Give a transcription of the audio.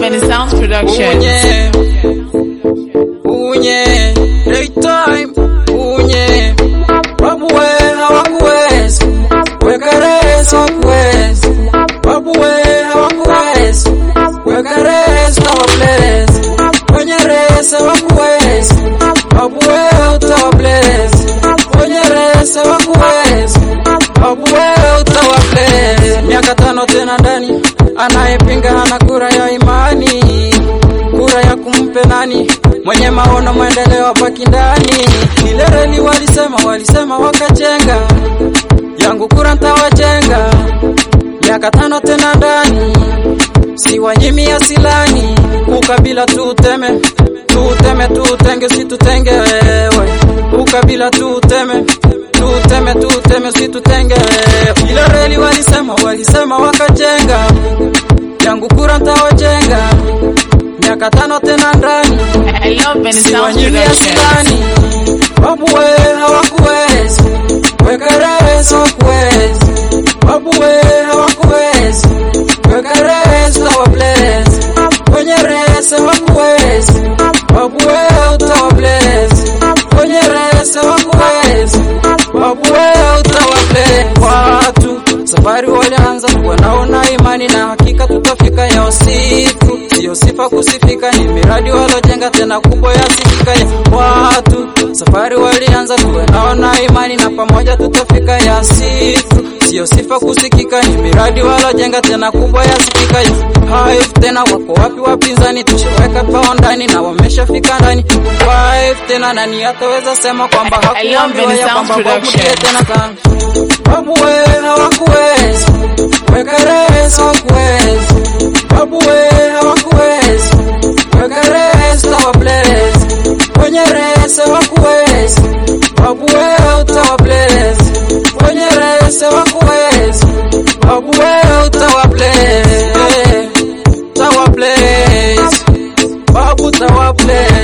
Many Sounds Production. Unye, unye, daytime, unye, babu we hawakuwezi, weka resi hawakuwezi, babu we hawakuwezi, weka resi utawabless, kwenye resi hawakuwezi, babu we utawabless, kwenye resi hawakuwezi, babu we utawabless. Miaka tano tena ndani, anayepinga hana kura ya imani kura ya kumpe nani? Mwenye maono maendeleo hapaki ndani. Ile reli walisema, walisema wakajenga, yangu kura ntawajenga. Miaka tano tena ndani, si wanyimi asilani. Ukabila tuteme, tuteme, tutenge, usitutenge wewe. Ukabila tuteme, tuteme, tuteme, usitutenge wewe. Ile reli walisema, walisema wakajenga, yangu kura ntawajenga miaka tano tena ndani I love Many Sounds siwanyimi Production. asilani babu we hawakuwezi weka resi hawakuwezi babu we hawakuwezi weka resi utawabless kwenye resi hawakuwezi babu we utawabless kwenye resi hawakuwezi babu we utawabless watu safari walianza wanaona imani na hakika tutafika ya usiku sio sifa kusifika ni miradi walojenga tena kubwa yasikika ya watu safari walianza wanaona imani na pamoja tutafika ya siku sio sifa kusikika ni miradi walojenga tena kubwa yasikika ya Hive tena wako wapi wapinzani tushaweka pao ndani na wameshafika ndani Hive tena nani ataweza sema kwamba I love hakuambiwa Many ya Sounds kwamba Production. wabudie tena kana babu we hawakuwezi weka resi hawakuwezi babu we hawakuwezi weka resi utawabless kwenye resi hawakuwezi babu we utawabless kwenye resi hawakuwezi babu we utawabless utawabless babu utawabless